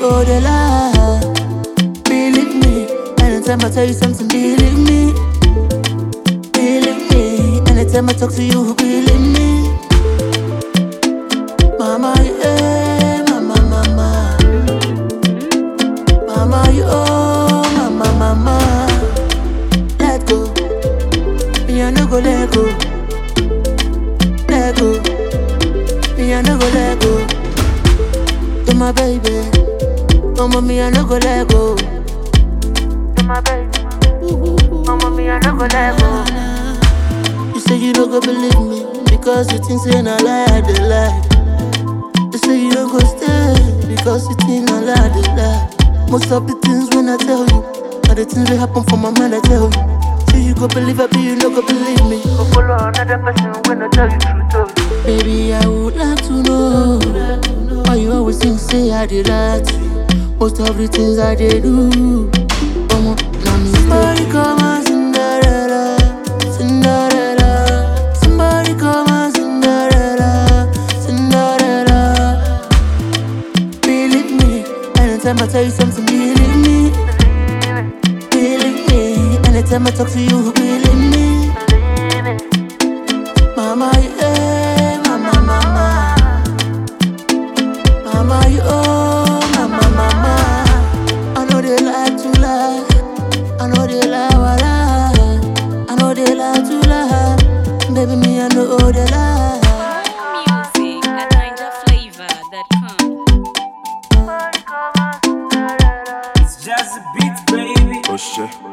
know the lie. Believe me, anytime I tell you something, believe me. Believe me, anytime I talk to you, believe me. Mama, yeah, mama, mama. Mama, you oh, mama, mama. Let go, me I no go let go. Let go, me I no go let go. To my baby, mama, me I no go let go. To my baby, mama, me I no go let go. You say you don't go believe me because you think say na lie I dey lie. You say you don't go stay because you think I lie, they lie. Most of the things when I tell you are the things that happen for my mind. I tell you. Say you go believe it, but you no go believe me. Go follow another person when I tell you truth. Oh. Baby, I would like to know why you always think say I did that to you. Most of the things I did do. Omo, na me Somebody come and Cinderella, Cinderella. Somebody come and Cinderella, Cinderella. Believe me, anytime I tell you something, believe me. Believe me, anytime I talk to you, believe me. Mama, yeah, mama, mama. Mama, you oh, mama, mama. I know they like to lie. I know they lie, lie. I know they like to lie. Baby, me, I know they lie. Music at NinjaFlavor.com. It's just a beat, baby. Oh shit.